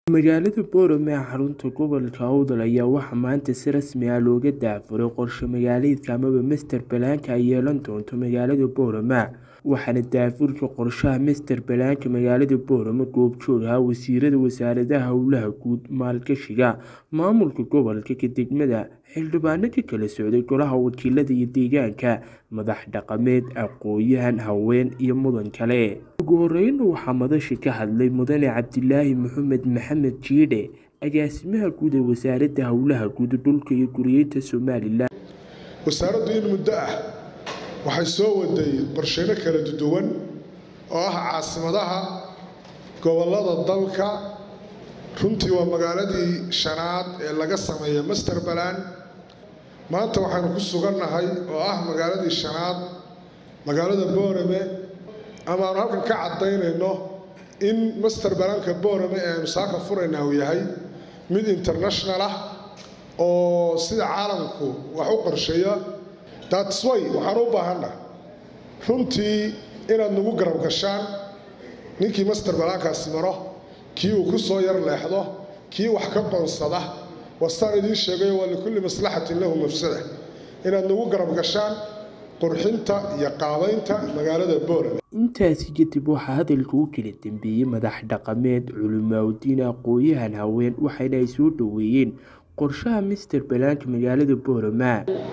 magaalada boorame ee xarunta gobolka awdal ayaa waxaa maanta si rasmi ah looga daafuray qorshe magaaleedka amaba master balaanka ay yeelan doonto magaalada boorame waxaana daafurka qorshaha master balaanka magaalada boorame goobjoog ahaa wasiirada wasaaradaha howlaha guud maalgashiga maamulka gobolka ka degmada xildhibaano ka kala socday golaha wakiilada iyo deegaanka madax dhaqameed aqooyahan haween iyo mudan kale ugu horeyna waxaa madasha ka hadlay mudane cabdilaahi maxamed maxamed jiidhe agaasimaha guud ee wasaaradda howlaha guud dhulka iyo guriyeynta somalilan wasaaraddu in muddo ah waxay soo waday qorsheyno kala duwan oo ah caasimadaha gobollada dalka runtii waa magaaladii shanaad ee laga sameeya master balan maanta waxaynu ku sugannahay oo ah magaaladii shanaad magaalada boorame ama aanu halkan ka caddaynayno in master balanka boorame ee aynu saaka furaynaa uu yahay mid international ah oo sida caalamku wax u qorsheeya datsway waxaan u baahanna runtii inaad nagu garab gashaan ninkii master balaankaasi maro kii uu ku soo yar leexdo kii wax ka qoonsada wastaan idiin sheegayo waa likulli maslaxatin lahu mafsada inaad nagu garab gashaan qurxinta iyo qaabaynta magaalada boorame intaasi kadib waxaa hadalka u kala dambeeyey madax dhaqameed culimaaudiin aqooyahan haween waxayna ay soo dhoweeyeen qorshaha master balaanka magaalada boorama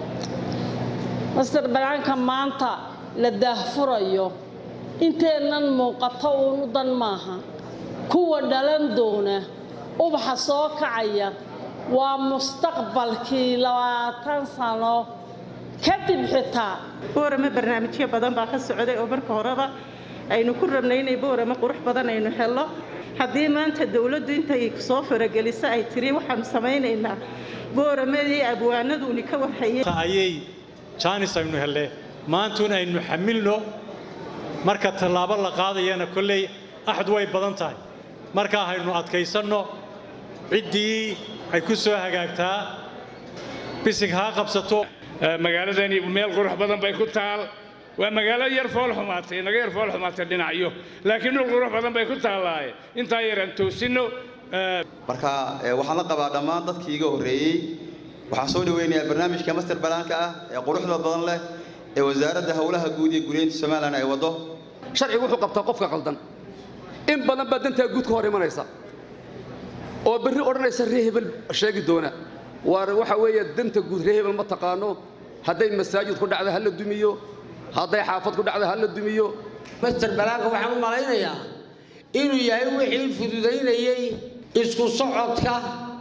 master balaanka maanta la daahfurayo inteennan muuqato uunu dan maaha kuwa dhalan doona ubaxa soo kacaya waa mustaqbalkii labaatan sano kadib xitaa boorame barnaamijyo badan baa ka socday oo marka horeba aynu ku rabnay inay boorame qurux badan aynu helno haddii maanta dowladdu intay soo farageliso ay tiri waxaanu samaynaynaa booramadii abwaanaduuni ka warhayay jaanis aynu helle maantun aynu xamilno marka tallaabo la qaadayana kolley axad way badan tahay markaa haynu adkaysanno ciddii ay ku soo hagaagtaa bisig haa qabsato magaaladani meel qurux badan bay ku taal waa magaalo yar fool xumaatay naga yar fool xumaatay dhinacyo laakiin dhul qurux badan bay ku taallaaye intaa yaraan toosinno marka waxaan la qabaa dhammaan dadkii iga horreeyey waxaan soo dhaweynayaa barnaamijka master balaanka ah ee quruxda badan leh ee wasaaradda howlaha guud iyo guryeynta somalilan ay waddo sharcigu wuxuu qabtaa qofka qaldan in badan baa dantaa guud ka hor imanaysa oo berri odhanaysa ree hebel sheegi doona waar waxa weeye danta guud ree hebel ma taqaano hadday masaajid ku dhacda ha la dumiyo hadday xaafad ku dhacda ha la dumiyo master balaanka waxaan u malaynayaa inuu yahay wixii fududaynayey isku socodka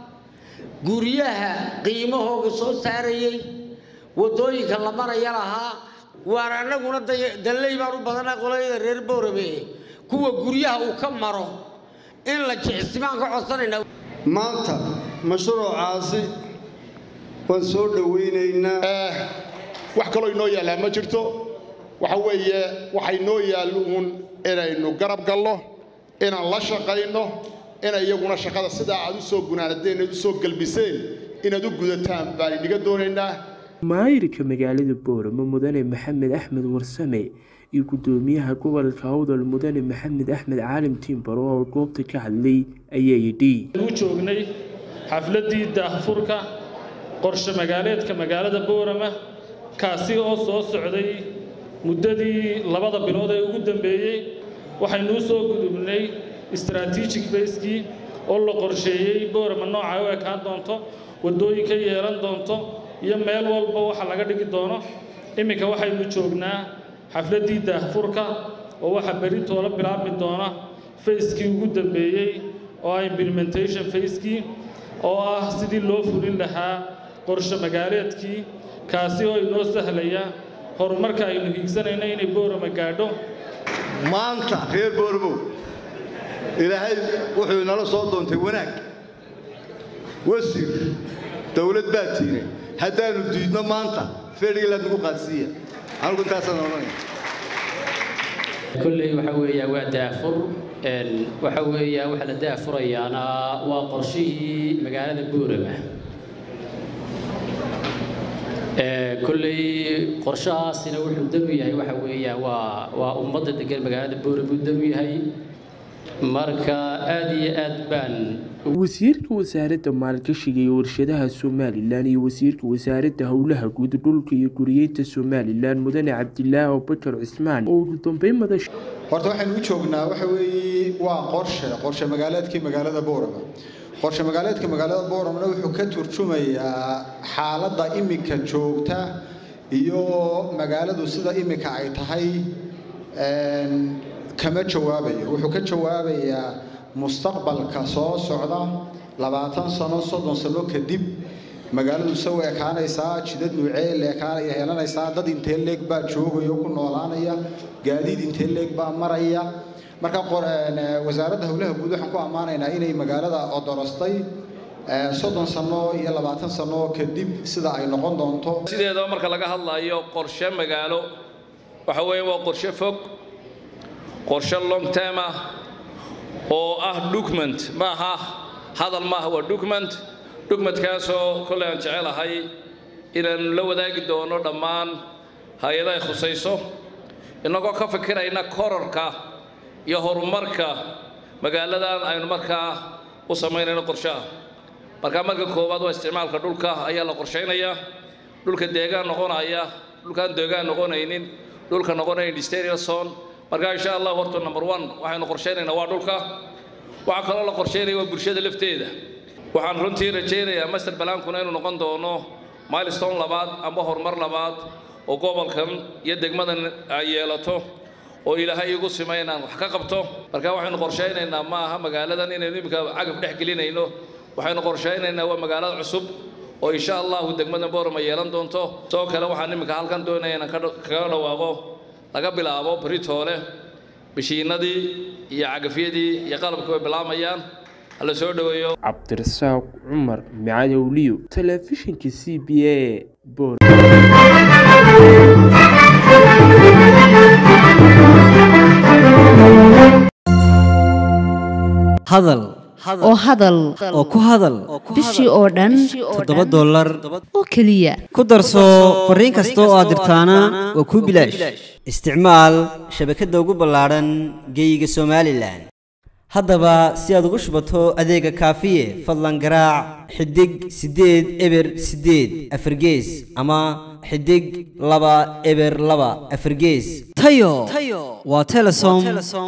guryaha qiimahooga soo saarayey waddooyinka la maraya lahaa waan annaguna dalley baan u badanaa qolayada reer boorame kuwa guryaha uu ka maro in la jicsimaan ka codsanaynaa maanta mashruucaasi waan soo dhowaynaynaa wax kaloo inoo yaallaa ma jirto waxa weeye waxay noo yaallo uun inaynu garab galno inaan la shaqayno ina iyaguna shaqada sidaa aad u soo gunaanadeen aad u soo galbiseen inaad u gudataan baan idhiga doonaynaa maayirka magaalada boorame mudane maxamed axmed warsame iyo guddoomiyaha gobolka awdal mudane maxamed axmed caalim tiimbaro oo goobta ka hadlay ayaa yidhi u joognay xafladdii daahfurka qorshe magaaleedka magaalada boorama kaasi oo soo socday muddadii labada bilood ee ugu dambeeyey waxaynuu soo gudubnay strategic facekii oo la qorsheeyey boorama nooca u ekaan doonto waddooyinka yeelan doonto iyo meel walba waxa laga dhigi doono imminka waxaynu joognaa xafladdii daahfurka oo waxaa berri toola bilaabmi doona facekii ugu dambeeyey oo ah implementation facekii oo ah sidii loo fulin lahaa qorshe magaaleedkii kaasi oo inoo sahlaya horumarka aynu hiigsanayno inay boorama gaadho maanta reer boormow ilaahay wuxuu inala soo doontay wanaag wasiir dowlad baa tiine haddaannu diidno maanta fedhigilaad nagu qaadsiiya anigu intaasaan odhanaya kolley waxa weeyaa waa daafur waxa weeyaa waxa la daafurayaana waa qorshihii magaalada boorama kolley qorshahaasina wuxuu dam yahay waxa weeyaa waa waa ummadda degan magaalada boorama uu dam yahay marka aad iyo aad baan wasiirka wasaaradda maalgashiga iyo warshadaha somalilan iyo wasiirka wasaaradda howlaha guud dhulka iyo guriyeynta somalilan mudane cabdilaahi abubakar cismaan oo ugu dambeyn madasha horta waxaynu u joognaa waxa weeye waa qorshe qorshe magaaleedkii magaalada boorama qorshe magaaleedka magaalada booramna wuxuu ka turjumayaa xaaladda iminka joogta iyo magaaladu sida iminka ay tahay kama jawaabayo wuxuu ka jawaabayaa mustaqbalka soo socda labaatan sano soddon sano kadib magaaladu se u ekaanaysaa jidad nuucee leekaanaya heelanaysaa dad intee leeg baa joogaya ku noolaanaya gaadiid intee leeg baa maraya marka wasaaradda howlaha guud waxaan ku ammaanaynaa inay magaalada odorostay soddon sano iyo labaatan sano kadib sida ay noqon doonto sideedaba marka laga hadlayo qorshe magaalo waxa weeye waa qorshe fog qorshe long term ah oo ah document maaha hadal maaha waa document documentkaasoo kolley aan jecelahay inaanu la wadaagi doono dhammaan hay-adahay khusayso innagoo ka fikirayna kororka iyo horumarka magaaladan aynu markaa u samaynayno qorshaha markaa marka koowaad waa isticmaalka dhulka ayaa la qorshaynayaa dhulka deegaan noqonaya dhulkaan deegaan noqonaynin dhulka noqonayn industrial zone marka insha allah horta number one waxaynu qorshaynaynaa waa dhulka waxaa kaloo la qorshaynaya waa bulshada lafteeda waxaan runtii rajaynayaa master balaankuna inuu noqon doono milestone labaad amba horumar labaad oo gobolkan iyo degmadan ay yeelato oo ilaahay igu sima inaan wax ka qabto marka waxaynu qorshaynaynaa ma aha magaaladan inaynu iminka cagaf dhex gelinayno waxaynu qorshaynaynaa waa magaalada cusub oo insha allahu degmada boorama yeelan doonto sidoo kale waxaan iminka halkan doonaya inaan kaga dhawaaqo laga bilaabo britoole bishiinadii iyo cagafyadii iyo qalabkii way bilaamayaan hala soo dhoweeyo cabdirasaaq cumar micadowliyo telefishinka c b a bor hadal oo hadal oo ku hadal bishii oo dhan toddoba dollar oo keliya ku darso fariin kasta oo aad dirtaana waa kuu bilaash isticmaal shabakadda ugu ballaadhan geeyiga somalilan haddaba si aad ugu shubato adeega kaafiye fadlan garaac xidig siddeed eber siddeed afargees ama xidig laba eber laba afargees tayo waa telesom